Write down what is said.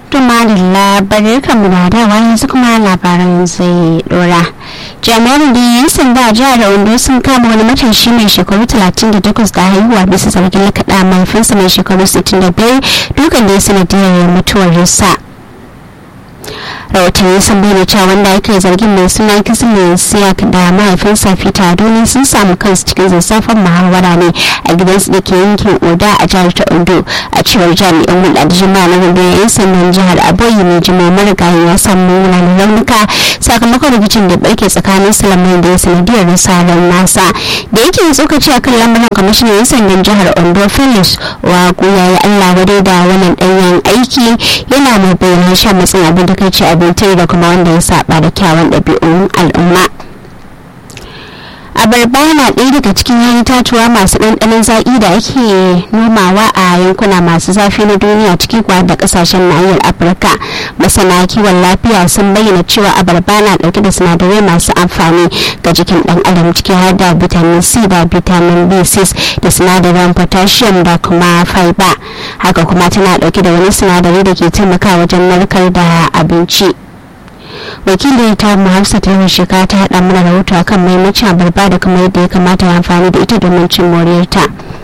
Tuma da labarai kan muradawa yanzu kuma labaran zai dora. Jami'ar da yan sanda a jihar Ondo sun kama wani matashi mai shekaru 38 da haihuwa bisa zargin lakaɗa mahaifinsa mai shekaru 65 dukan da ya sanadiyar mutuwar sa. rahotanni sun bayyana cewa wanda aka yi zargin mai suna kismin siyak da mahaifinsa fita doni sun samu kansu cikin zazzafan muhawara ne a gidansu da ke yankin oda a jihar ta ondo a cewar jami'an hulɗa da jima'a na rundunar yan sandan jihar aboyi mai jima marigayi ya samu munanan raunuka sakamakon rikicin da barke tsakanin salamai da ya sanadiyar rasa ran nasa da yake tsokaci akan lamarin kwamishinan yan sandan jihar ondo felix wa ya yi allah wadai da wannan ɗanyen aiki yana mai bayyana shan matsin abin da kai ce abinci da kuma wanda ya saba da kyawun ɗabi'un al'umma abarba na ɗaya daga cikin yayin tatuwa masu ɗanɗanon zaƙi da ake nomawa a yankuna masu zafi na duniya ciki kuwa da ƙasashen nahiyar afirka masana kiwon lafiya sun bayyana cewa abarba na ɗauke da sinadarai masu amfani ga jikin ɗan adam ciki har da vitamin c da vitamin b6 da sinadaran potassium da kuma fiber haka kuma tana ɗauke da wani sinadari da ke taimakawa wajen narkar da abinci wakilin ta mu hafsa ta shekara ta haɗa mana rahoto akan maimacin abarba da kuma yadda ya kamata ya amfani da ita domin cin moriyarta.